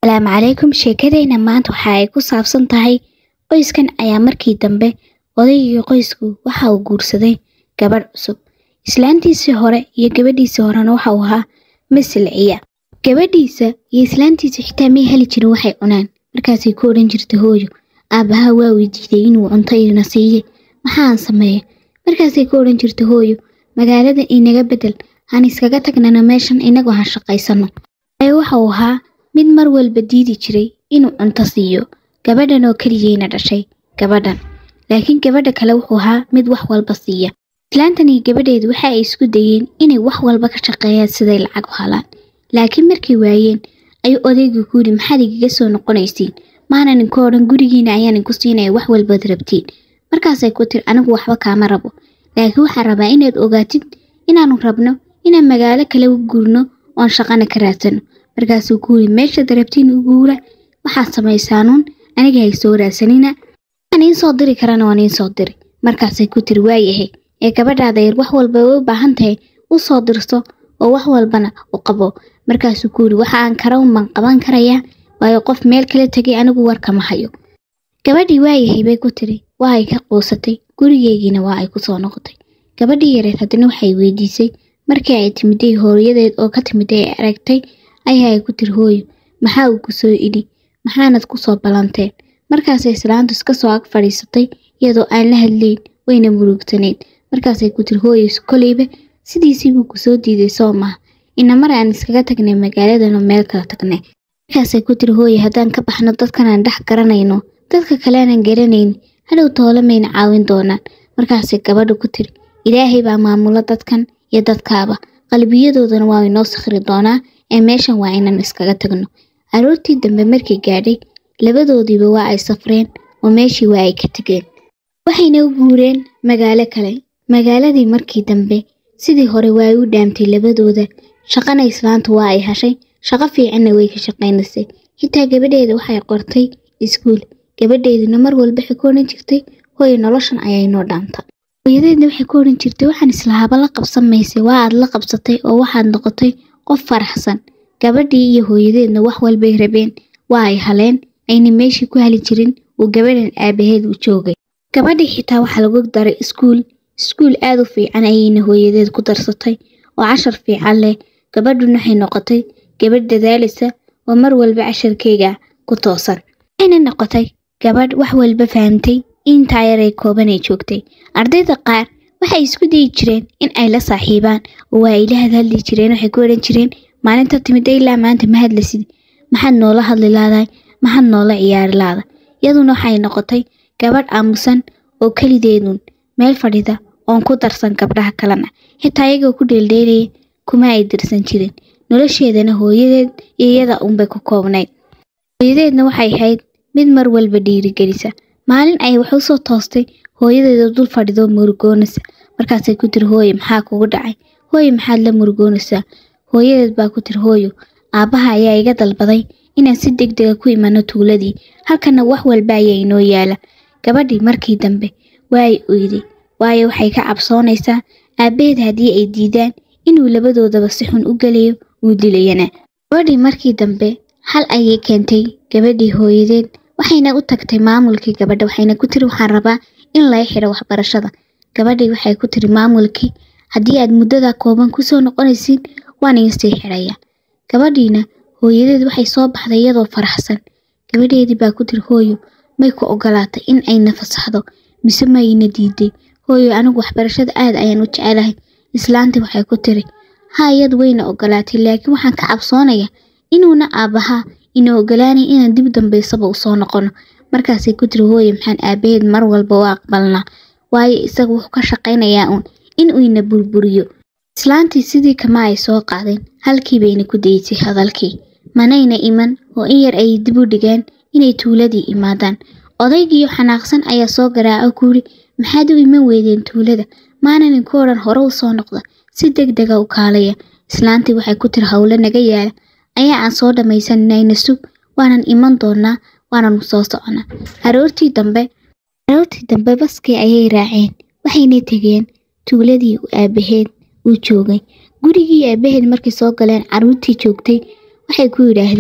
asalaamu calaykum sheekadeyna maanta waxa ay ku saabsan tahay qoyskan ayaa markii dambe odaygii qoysku waxa uu guursaday gabadh cusub islaantiisii hore iyo gabadhiisii horena waxa uu ahaa masilciya gabadhiisa iyo islaantiisa xitaa may heli jirin waxay cunaan markaasay ku odhan jirtay hooyo aabbaha waa weydiiday inuu cunto ina siiye maxaan sameeya markaasay ku odhan jirtay hooyo magaalada inaga bedel aan iskaga tagnana meeshan inagoo han shaqaysano ee waxa uu ahaa mid mar walba diidi jiray inuu cunto siiyo gabadhan oo keliyeyna dhashay gabadhan laakiin gabadha kale wuxuu ahaa mid wax walba siiya islaantan iyo gabadheedu waxa ay isku dayeen inay wax walba ka shaqeeyaan siday lacag u halaan laakiin markay waayeen ayuu odaygu ku yidhi maxaad igaga soo noqonaysiin maanan inku odhan gurigiina ayaan inku siinaya wax walbaad rabtiin markaasay ku tiri anigu waxba kaama rabo laakiin waxaan rabaa inaad ogaatid inaanu rabno inaan magaalo kale u guurno oon shaqana ka raadsano markaasuu ku yidhi meeshaad rabtiin u guura waxaad samaysaanuun aniga hay soo raadsanina waxaan iin soo diri karana waan iin soo diri markaasay ku tiri waayahay ee gabadhaada yar wax walba way u baahan tahay u soo dirso oo wax walbana u qabo markaasuu ku yidhi waxa aan kara unbaan qaban karayaa waayo qof meel kala tegay anigu warkama hayo gabadhii waayahay bay ku tiri waa ay ka quusatay gurigeygiina waa ay ku soo noqotay gabadhii yareed haddana waxay weydiisay markii ay timiday hooyadeed oo ka timiday ay aragtay ayaa ay ku tiri hooyo maxaa uu ku soo idhi maxaanad ku soo ballanteen markaasay islaantu iska soo ag fadhiisatay iyadoo aan la hadlayn wayna murugtanayd markaasay ku tiri hooyo koleyba sidiisii buu ku soo diiday soo maha ina mar aan iskaga tagnay magaaladanoo meel kala tagnay markaasay ku tiri hooyo haddaan ka baxno dadkanaan dhex garanayno dadka kaleanaan garanayn hadhow toole mayna caawin doonaan markaasay gabadhu ku tiri ilaahay baa maamulo dadkan iyo dadkaaba qalbiyadoodana waa inoo sakhri doonaa ee meeshan waa inaan iskaga tagno aroortii dambe markay gaadhay labadoodiiba waa ay safreen oo meeshii waa ay ka tegeen waxayna u guureen magaalo kale magaaladii markii dambe sidii hore waa ay u dhaamtay labadooda shaqana islaanta waa ay hashay shaqo fiicanna way ka shaqaynaysay xitaa gabadheeda waxay qortay iskuul gabadheeduna mar walba waxay ku odhan jirtay hooyo noloshan ayaa inoo dhaanta hooyadeedna waxay ku odhan jirtay waxaan islahaaba la qabsan maysay waa aad la qabsatay oo waxaad noqotay qof faraxsan gabadhii iyo hooyadeedna wax walbay rabeen waa ay haleen ayna meeshii ku hali jirin uu gabadhan aabaheed u joogay gabadhii xitaa waxaa lagu daray iskuul iskuul aad u fiican ayayna hooyadeed ku darsatay oo cashar fiican leh gabadhuna waxay noqotay gabadh dadaalisa oo mar walba casharkeyga ku toosan waxayna noqotay gabadh wax walba fahamtay intaa yaray kooban ay joogtay ardayda qaar waxay isku dayi jireen in ay la saaxiibaan oo waa ay la hadhadli jireen waxay ku odhan jireen maalinta timida ilaa maanta ma hadlasid maxaad noola hadli laadahay maxaad noola ciyaari laada iyaduna waxay noqotay gabadh aamusan oo kelideedun meel fadhida oon ku darsan gabdhaha kalena xitaa iyagoo ku dheeldheelaya kuma ay dirsan jirin nolosheedana hooyadeed iyo iyada unbay ku koobnayd hooyadeedna waxay ahayd mid mar walba dhiirigelisa maalin ay wax u soo toostay hooyadeeda dul fadhidoo murugoonaysa markaasay ku tiri hooyo maxaa kugu dhacay hooyo maxaad la murugoonaysaa hooyadeed baa ku tiri hooyo aabbaha ayaa iga dalbaday inaan si deg dega ku imano tuuladii halkana wax walba ayaa inoo yaala gabadhii markii dambe waa ay oyday waayo waxay ka cabsoonaysaa aabbaheed haddii ay diidaan inuu labadoodaba si xun u gelayo uu dilayana gabadhii markii dambe xal ayay keentay gabadhii hooyadeed waxayna u tagtay maamulkii gabadha waxayna ku tiri waxaan rabaa in laga xidho waxbarashada gabadhii waxay ku tiri maamulkii haddii aad muddada kooban kusoo noqonaysiin waan iin sii xidhaya gabadhiina hooyadeed waxay soo baxday iyadoo faraxsan gabadheedii baa ku tiri hooyo may ku ogolaatay in ayna fasaxdo mise mayna diiday hooyo anigu waxbarashada aad ayaan u jecelahay islaantii waxay ku tiri ha iyadu wayna ogolaatay laakiin waxaan ka cabsoonaya inuuna aabbahaa ina ogolaanay inaan dib dambaysaba u soo noqono markaasay ku tiri hooye maxaan aabaheed mar walba u aqbalnaa waayo isaga wuxuu ka shaqaynayaa uun in uu ina burburiyo islaantii sidii kama ay soo qaadeen halkii bayna ku daysay hadalkii manayna iman oo in yar ay dib u dhigeen inay tuuladii imaadaan odaygiiyo xanaaqsan ayaa soo garaaco ku yidhi maxaad u iman weydeen tuulada maananin ku odhan hore u soo noqda si deg dega u kaalaya islaantii waxay ku tiri howlo naga yaala ayaa aan soo dhammaysanayna sug waanan iman doonaa waananu soo soconaa aroortii dambe aroortii dambe baskii ayay raaceen waxayna tegeen tuuladii aabaheed uu joogay gurigii aabaheed markay soo galeen carruurtii joogtay waxay ku yidhaahdeen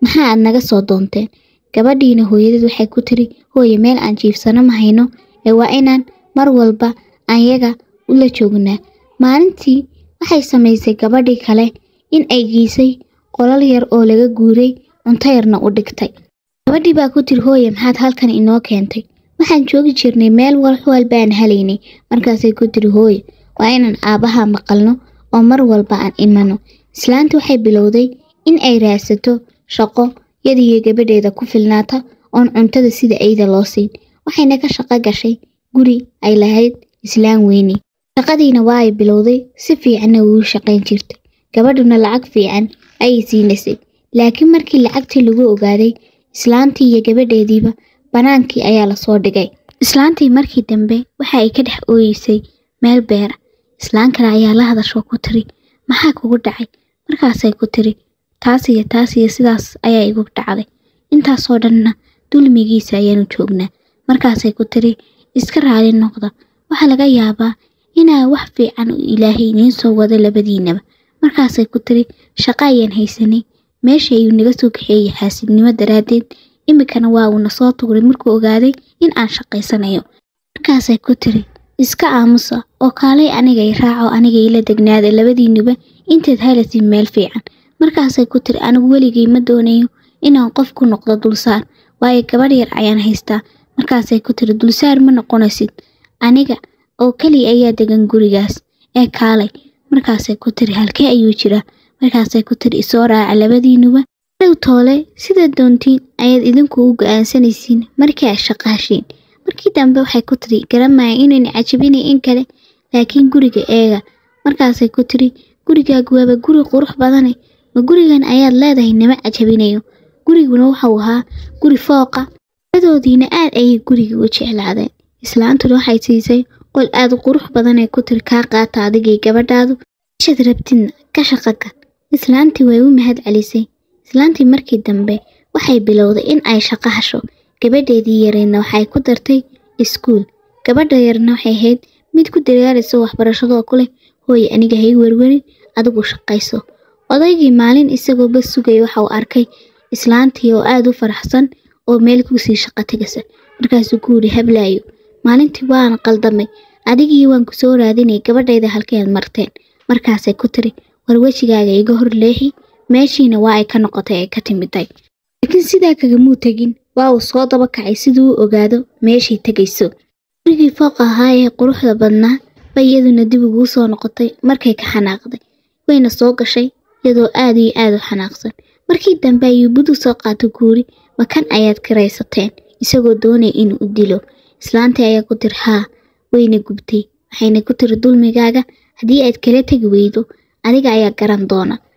maxaa aad naga soo doonteen gabadhiina hooyadeed waxay ku tiri hooye meel aan jiifsano ma hayno ee waa inaan mar walba ayaga ula joognaa maalintii waxay samaysay gabadhii kale in ay geysay qolal yar oo laga guuray cunto yarna u dhigtay gabadhii baa ku tiri hooye maxaad halkan inoo keentay waxaan joogi jirnay meel wax walbaan helaynay markaasay ku tiri hooye waa inaan aabbaha maqalno oo mar walba aan imano islaantii waxay bilowday in ay raadsato shaqo yadiyo gabadheeda ku filnaata oon cuntada sida ayda loo siin waxayna ka shaqo gashay guri ay lahayd islaan weyne shaqadiina waa ay bilowday si fiicanna ugu shaqayn jirtay gabadhuna lacag fiican ayay siinaysay laakiin markii lacagtii lagu ogaaday islaantii iyo gabadheediiba bannaankii ayaa lasoo dhigay islaantii markii dambe waxa ay ka dhex ooyeysay meel beera islaan kale ayaa la hadashoo ku tiri maxaa kugu dhacay markaasay ku tiri taas iyo taas iyo sidaas ayaa igu dhacday intaasoo dhanna dulmigiisa ayaanu joognaa markaasay ku tiri iska raali noqda waxaa laga yaabaa inaa wax fiican u ilaahay idiin soo wado labadiinaba markaasay ku tiri shaqo ayaan haysanay meesha ayuu naga soo kaxeeyey xaasidnimo daraaddeed iminkana waa uuna soo tuuray markuu ogaaday in aan shaqaysanayo markaasay ku tiri iska aamusa oo kaalay anigay raaco anigay la degnaada labadiinuba intaad helasid meel fiican markaasay ku tiri anigu weligay ma doonayo inaan qof ku noqdo dulsaar waayo gabadh yar ayaan haystaa markaasay ku tiri dulsaar ma noqonaysid aniga oo keliya ayaa degan gurigaas ee kaalay markaasay ku tiri halkee ayuu jiraa markaasay ku tiri isoo raaca labadiinuba dhow toole sida doontiin ayaad idinku u go-aansanaysiin markii ay shaqaashiin markii dambe waxay ku tiri garamaya inayna cajabinay in kale laakiin guriga eega markaasay ku tiri gurigaagu waaba guri qurux badane ma gurigan ayaad leedahay nama cajabinayo guriguna wuxuu ahaa guri fooqa ladoodiina aad ayay guriga u jeclaadeen islaantuna waxay siisay qol aad qurux badanee ku tiri kaa qaata adigay gabadhaadu ishaad rabtidna ka shaqaga islaantii way u mahad celisay islaantii markii dambe waxay bilowday in ay shaqo hasho gabadheedii yareedna waxay ku dartay iskuul gabadha yarna waxay ahayd mid ku daryaaraysa waxbarashadoo ku leh hooye aniga hay werwerin adigu shaqayso odaygii maalin isagoo bas sugaya waxa uu arkay islaantii oo aad u faraxsan oo meel kusii shaqo tegasa markaasuu ku yidhi hablaayo maalintii waan qaldamay adigii waan ku soo raadinay gabadhayda halkeed marteen markaasay ku tiri war wejigaaga iga hor leexi meeshiina waa ay ka noqotay ay ka timiday laakiin sidaa kagamuu tegin waa uu soo daba kacay siduu u ogaado meeshay tegayso gurigii fooq ahaa ee quruxda badnaa bay iyaduna dib uguu soo noqotay markay ka xanaaqday wayna soo gashay iyadoo aad iyo aad u xanaaqsan markii dambe ayuu budu soo qaato guuri ma kan ayaad karaysateen isagoo doonaya inuu u dilo islaantii ayaa ku tiri haa wayna gubtay waxayna ku tiri dulmigaaga haddii aad kala tegi weydo adiga ayaa garan doona